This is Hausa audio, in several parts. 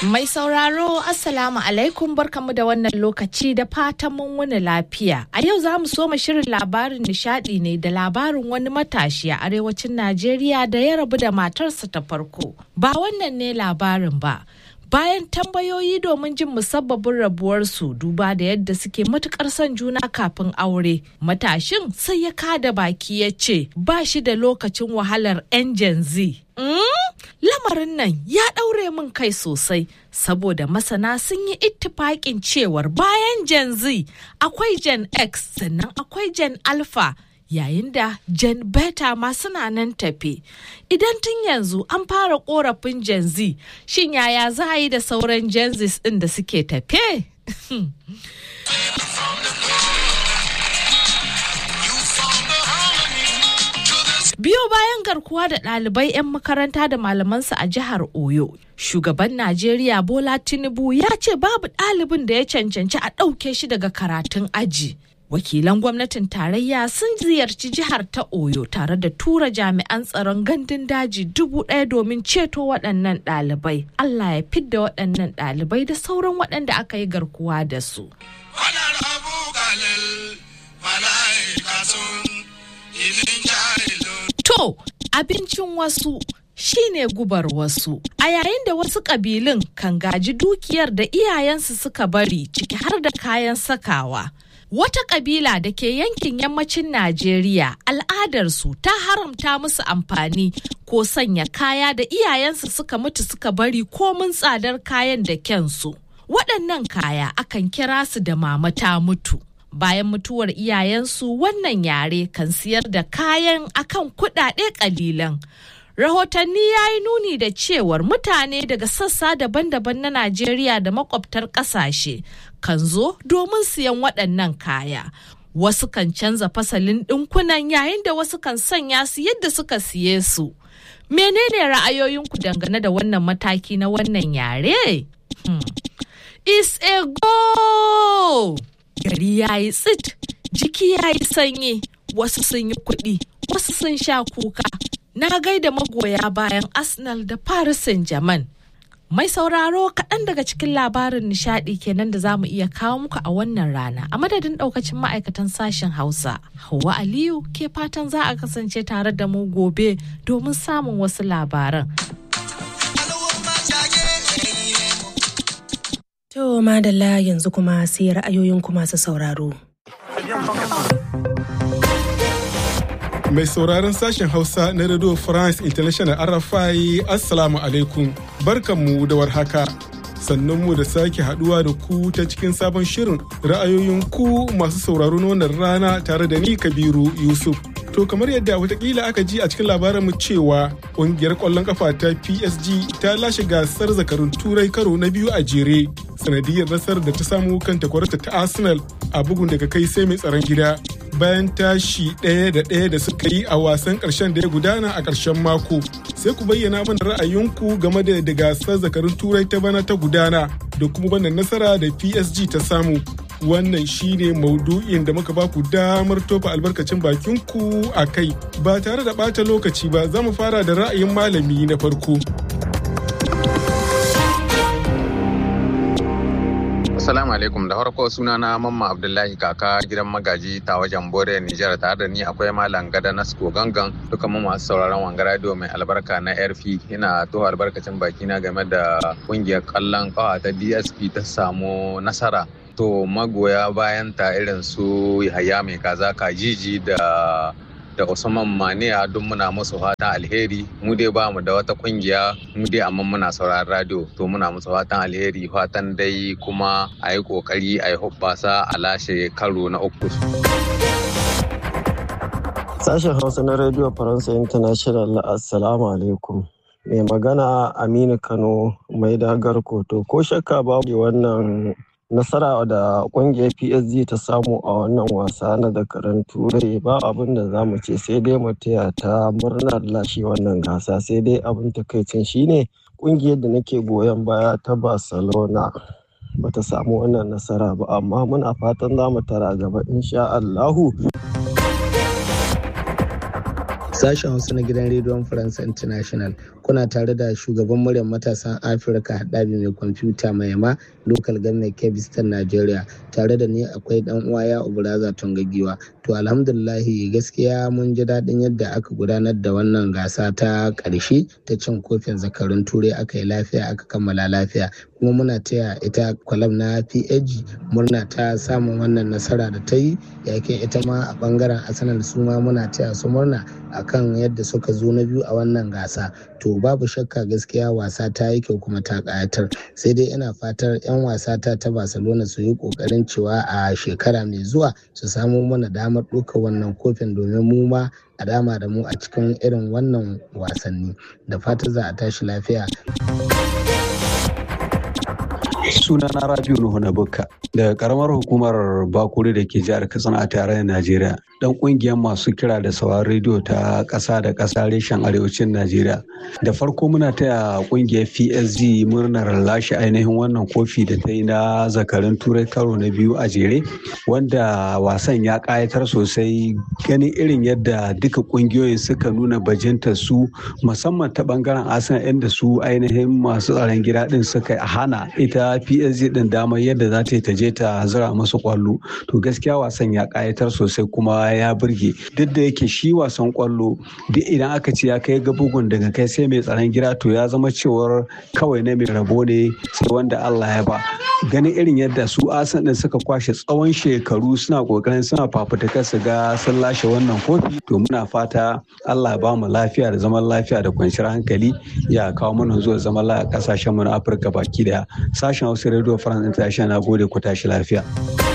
Mai sauraro Assalamu alaikum barkamu da wannan lokaci da fatan mun wuni lafiya. A yau za mu soma shirin labarin nishadi ne da labarin wani matashi a arewacin Najeriya da ya rabu da matarsa ta farko. Ba wannan ne labarin ba. Bayan tambayoyi domin jin musabbabin rabuwarsu duba da yadda suke matukar son juna kafin aure, matashin sai ya kada baki ya ce ba shi da lokacin wahalar 'yan Gen Z. Mm? Lamarin nan ya ɗaure min kai sosai saboda masana sun yi ittifaƙin cewar bayan Gen Z akwai Gen X sannan akwai Gen Alpha yayin da Gen Beta ma suna nan tafe. Idan tun yanzu an fara korafin Gen Z, shin yaya za a yi da sauran Gen Z ɗin da suke tafe? Biyo bayan garkuwa da ɗalibai 'yan makaranta da malamansu a jihar Oyo, shugaban Najeriya Bola Tinubu ya ce babu ɗalibin da ya cancanci a ɗauke shi daga karatun aji. Wakilan gwamnatin tarayya sun ziyarci jihar ta Oyo tare da tura jami'an tsaron gandun daji dubu ɗaya domin ceto waɗannan ɗalibai. Allah ya fidda waɗannan ɗalibai da sauran waɗanda aka yi garkuwa da su. To, abincin wasu shine gubar wasu. A yayin da wasu ƙabilun kan gaji dukiyar da iyayensu suka bari ciki har da kayan sakawa. Wata ƙabila da ke yankin yammacin Najeriya al'adarsu ta haramta musu amfani ko sanya kaya da iyayensu suka mutu suka bari komin tsadar kayan da kyansu. Waɗannan kaya akan kira su da mama ta mutu. bayan mutuwar iyayensu wannan yare kan siyar da kayan akan kuɗaɗe ƙalilan. Rahotanni ya yi nuni da cewar mutane daga sassa daban-daban na Najeriya da makwabtar ƙasashe kan zo domin siyan waɗannan kaya. Wasu kan canza fasalin ɗinkunan yayin da wasu kan sanya su yadda suka siye su. Menene ra'ayoyinku dangane da wannan mataki na wannan yare? Hmm. Is a go! gari ya yi tsit jiki ya yi sanyi wasu sun yi kuɗi wasu sun sha kuka na gaida magoya bayan arsenal da paris saint germain mai sauraro kaɗan daga cikin labarin nishaɗi kenan da za mu iya kawo muku a wannan rana a madadin ɗaukacin ma'aikatan sashen hausa hawa aliyu ke fatan za a kasance tare da mu gobe domin samun wasu labaran To madalla yanzu kuma sai ra'ayoyinku masu sauraro. Mai sauraron sashen Hausa na Radio France International RFI Assalamu alaikum. Barkanmu da warhaka. Sannunmu da sake haduwa da ku ta cikin sabon shirin ra'ayoyin ku masu sauraro na wannan rana tare da ni Kabiru Yusuf. To kamar yadda watakila aka ji a cikin labarinmu cewa ƙungiyar ƙwallon kafa ta PSG ta lashe gasar zakarun turai karo na biyu a jere sanadiyar nasarar da ta samu kan takwarata ta Arsenal a bugun daga kai sai mai tsaron gida bayan tashi ɗaya da ɗaya da suka yi a wasan ƙarshen da ya gudana a ƙarshen mako. Sai ku bayyana mana ra'ayinku game da da gasar zakarun turai ta bana ta gudana da kuma wannan nasara da PSG ta samu. wannan shine maudu'in da muka baku damar tofa albarkacin bakinku a kai ba tare da ɓata lokaci ba za mu fara da ra'ayin malami na farko Assalamu alaikum da farko suna na mamma Abdullahi kaka gidan magaji ta wajen Bore Nijar tare da ni akwai malam gada Nasko gangan duka mu masu sauraron wanga radio mai albarka na RF ina to albarkacin bakina game da kungiyar kallon kawa ta DSP ta samu nasara to magoya bayan ta irin su Yahaya mai kaza kajiji da da Usman Maniya duk muna musu fatan alheri mu dai ba mu da wata kungiya mu dai amma muna sauraron radio to muna musu fatan alheri fatan dai kuma a yi kokari a yi hubbasa a lashe karo na uku. Sashen Hausa na Radio Faransa International Assalamu alaikum. Mai magana Aminu Kano mai dagar koto ko shakka babu wannan nasara da kungiyar PSG ta samu a wannan wasa na zakaran turai ba abin da za mu ce sai dai mu taya ta murnar lashe wannan gasa sai dai abin takaicin shine kungiyar da nake goyon baya ta barcelona bata samu wannan nasara ba amma muna fatan za mu tara gaba insha Allahu. Sashen Hausa na gidan rediyon Faransa International kuna tare da shugaban muryar matasan afirka haɗabi mai kwamfuta mai yama local government kebistan nigeria tare da ni akwai dan uwa ya uburaza tungagiwa to alhamdulillahi gaskiya mun ji daɗin yadda aka gudanar da wannan gasa ta ƙarshe ta cin kofin zakarun turai aka yi lafiya aka kammala lafiya kuma muna taya ita kwalam na pag murna ta samun wannan nasara da ta yi yakin ita ma a bangaren arsenal su ma muna taya su murna akan yadda suka zo na biyu a wannan gasa to babu shakka gaskiya wasa ta yi kyau kuma ta kayatar sai dai ina fatar 'yan wasa ta ta barcelona su yi kokarin cewa a shekara mai zuwa su samu mana damar ɗaukar wannan kofin domin mu ma a dama da mu a cikin irin wannan wasanni da fata za a tashi lafiya suna na rabiu nuhu na bukka daga karamar hukumar bakuri da ke jihar katsina a tarayyar najeriya dan kungiyar masu kira da sauran rediyo ta kasa da kasa reshen arewacin najeriya da farko muna taya kungiyar psg murnar lashe ainihin wannan kofi da ta yi na zakarin turai karo na biyu a jere wanda wasan ya kayatar sosai ganin irin yadda duka kungiyoyin suka nuna bajinta su musamman ta bangaren asan inda su ainihin masu tsaron gida din suka hana ita PSG din damar yadda za ta yi ta je ta zira masu kwallo to gaskiya wasan ya kayatar sosai kuma ya burge duk da yake shi wasan kwallo duk idan aka ce ya kai ga bugun daga kai sai mai tsaron gida to ya zama cewar kawai na mai rabo ne sai wanda Allah ya ba ganin irin yadda su asan din suka kwashe tsawon shekaru suna kokarin suna fafutukar su ga sun lashe wannan kofi to muna fata Allah ya ba mu lafiya da zaman lafiya da kwanciyar hankali ya kawo mana zuwa zaman lafiya kasashen mu na Afirka baki daya sashen Hausa Radio France International na gode ku tashi lafiya.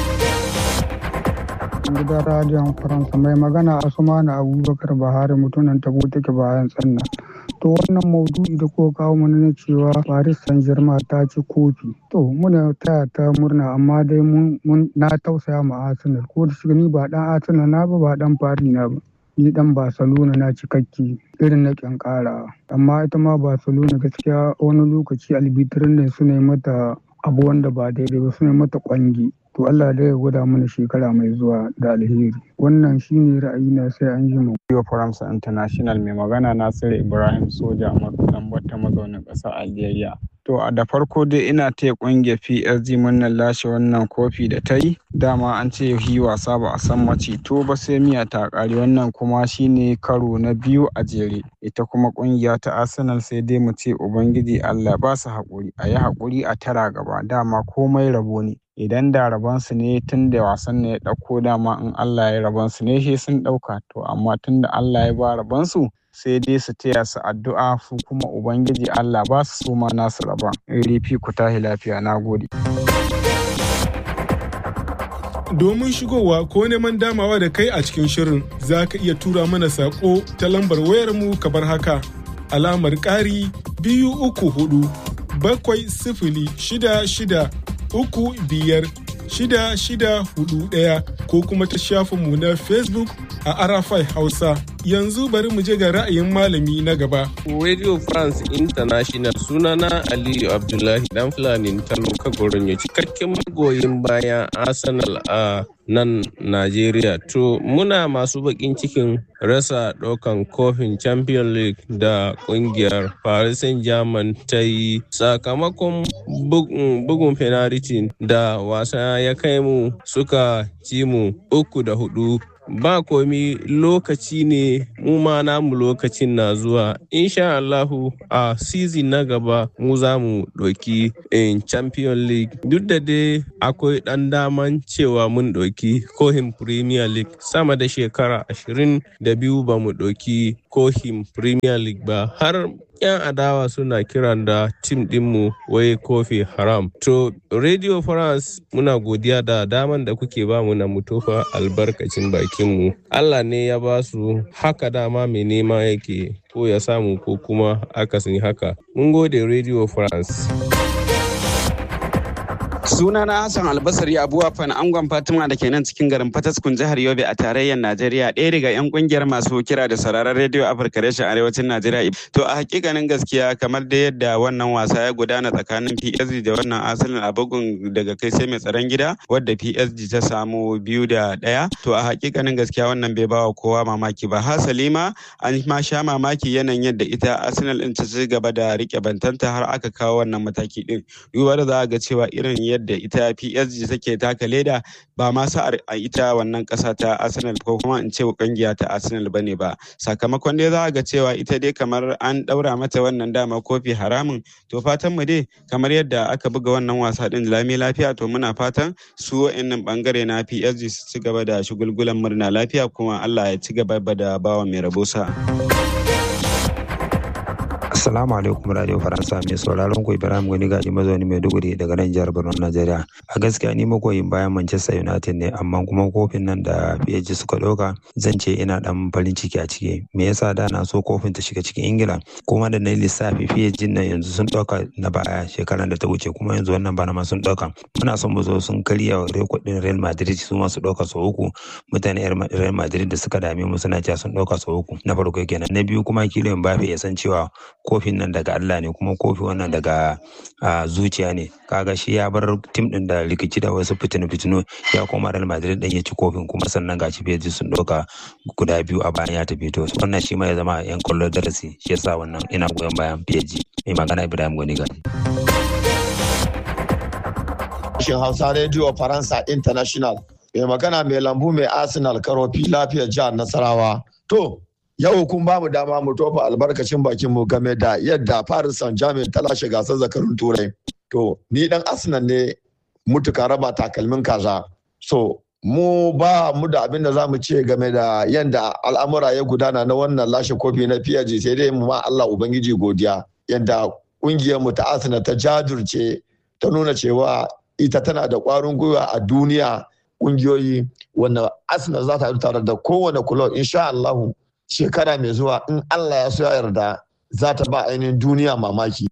gidan radiyon faransa mai magana asumana abubakar bahari mutumin tabo take bayan tsanna to wannan maudu'i da kuka kawo mana na cewa paris saint germain ta ci kofi to muna taya ta murna amma dai mun na tausaya ma arsenal ko da shiga ni ba dan arsenal na ba ba dan paris na ba ni dan barcelona na cikakki irin na kyankara amma ita ma barcelona gaskiya wani lokaci albitirin ne su ne mata abu wanda ba daidai ba su ne mata kwangi to Allah da ya gwada mana shekara mai zuwa da alheri wannan shine ra'ayina sai an ji mu Radio France International mai magana Nasiru Ibrahim Soja Marudan Bata mazaunin ƙasar Algeria To da farko dai ina taya ƙungiyar PSG murnar lashe wannan kofi da ta yi. Dama an ce yi wasa ba a san mace to ba sai miya ta ƙare wannan kuma shine karo na biyu a jere. Ita kuma ƙungiya ta Arsenal sai dai mu ce Ubangiji Allah ba su haƙuri. A yi haƙuri a tara gaba dama komai rabo ne. Idan da rabonsu ne tun da wasan ne ya ɗauko dama in Allah ya rabonsu ne shi sun ɗauka. To amma tun da Allah ya ba rabonsu sai dai su taya su addu'a su kuma ubangiji Allah ba su suma nasu rabon rifi ku tahi lafiya na gode. Domin shigowa ko neman damawa da kai a cikin shirin za ka iya tura mana saƙo ta lambar wayarmu kamar haka alamar ƙari biyu uku hudu bakwai sifili shida shida uku biyar shida shida hudu ɗaya ko kuma ta shafinmu na Facebook a Arafai Hausa. Yanzu bari mu je ga ra'ayin malami na gaba. Radio France International sunana Aliyu Abdullahi dan Fulani Tano Kagoron ya cikakken magoyin bayan Arsenal a nan Najeriya. To muna masu bakin cikin rasa ɗaukan kofin Champion League da ƙungiyar Paris Saint-Germain ta yi sakamakon bugun penalty da wasa ya kai mu suka ci mu uku da hudu ba komi lokaci ne mu ma namu lokacin na zuwa insha Allahu a season na gaba mu za mu ɗauki in champion league duk da dai akwai ɗan daman cewa mun ɗauki kohin premier league sama da shekara ashirin da biyu ba mu ɗauki kohin premier league ba har 'yan adawa suna kiran da tim dinmu wai kofi haram to radio france muna godiya da daman da kuke ba mu na mutufa albarkacin bakinmu allah ne ya ba su haka dama mai nema yake ko ya samu ko kuma akasin haka mun gode radio france Sunana Hassan Albasari Abuwa Fan Angon Fatima da ke nan cikin garin Fataskun jihar Yobe a tarayyar Najeriya ɗaya daga 'yan kungiyar masu kira da sauraron rediyo Afirka reshen arewacin Najeriya. To a hakikanin gaskiya kamar da yadda wannan wasa ya gudana tsakanin PSG da wannan Arsenal a bugun daga kai sai mai tsaron gida wadda PSG ta samu biyu da ɗaya. To a hakikanin gaskiya wannan bai bawa kowa mamaki ba. Hasali ma an ma sha mamaki yanayin yadda ita Arsenal ɗin ta ci gaba da rike bantanta har aka kawo wannan mataki ɗin. Duba da za a ga cewa irin yadda ita PSG take taka leda ba ma sa'ar a ita wannan kasa ta Arsenal ko kuma in ce kungiya ta Arsenal bane ba sakamakon dai za a ga cewa ita dai kamar an daura mata wannan dama kofi haramun to fatan mu dai kamar yadda aka buga wannan wasa din lami lafiya to muna fatan su wa'annan bangare na PSG su ci gaba da shugulgulan murna lafiya kuma Allah ya ci gaba da bawa mai rabo sa. Assalamu alaikum Radio Faransa mai sauraron ku Ibrahim Gani Gaji mazauni Maiduguri daga nan jihar Borno Najeriya. A gaskiya ni magoyin bayan Manchester United ne amma kuma kofin nan da PSG suka ɗauka zan ce ina dan farin ciki a ciki. Me yasa da na so kofin ta shiga cikin Ingila kuma da na lissafi PSG nan yanzu sun ɗauka na baya shekaran da ta wuce kuma yanzu wannan bana ma sun ɗauka. Muna son mu zo sun karya rekod din Real Madrid su ma su ɗauka sau uku. Mutane Real Madrid da suka dame mu suna cewa sun ɗauka sau uku. Na farko kenan. Na biyu kuma Kylian Mbappe ya san cewa kofin nan daga Allah ne kuma kofi wannan daga zuciya ne kaga shi ya bar tim din da rikici da wasu fitinu fitinu ya koma Real Madrid din ya ci kofin kuma sannan gashi PSG sun doka guda biyu a bayan ya tafi to wannan shi ma ya zama yan kwallo darasi shi yasa wannan ina goyon bayan PSG mai magana Ibrahim Goni gani Shin Hausa Radio Faransa International mai magana mai lambu mai Arsenal karofi lafiyar jihar Nasarawa to yau kun ba mu dama mu tofa albarkacin bakin mu game da yadda Paris Saint-Germain ta lashe gasar zakarun turai to ni dan Arsenal ne mutuka raba takalmin kaza so mu ba mu da abin da za mu ce game da yadda al'amura ya gudana na wannan lashe kofi na PSG sai dai mu ma Allah ubangiji godiya yadda kungiyar mu ta Arsenal ta jajirce ta nuna cewa ita tana da kwarin gwiwa a duniya kungiyoyi wanda Arsenal za ta tare da kowane kulob insha Allah shekara mai zuwa in Allah ya so ya yarda za ta ba ainihin duniya mamaki.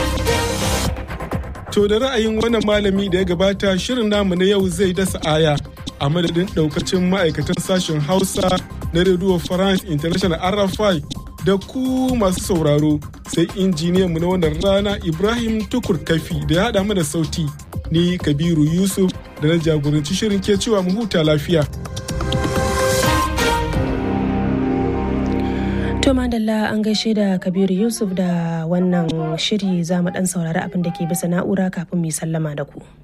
To da ra'ayin wannan malami da ya gabata shirin namu na yau zai dasa aya a madadin daukacin ma'aikatan sashen Hausa na Radio France International RFI da ku masu sauraro sai injiniyan mu na wannan rana Ibrahim Tukur Kafi da ya haɗa mana sauti ni Kabiru Yusuf da na jagoranci shirin ke cewa mu huta lafiya. To madalla an gaishe da Kabiru Yusuf da wannan shiri za mu dan saurari abin da ke bisa na'ura kafin mu sallama da ku.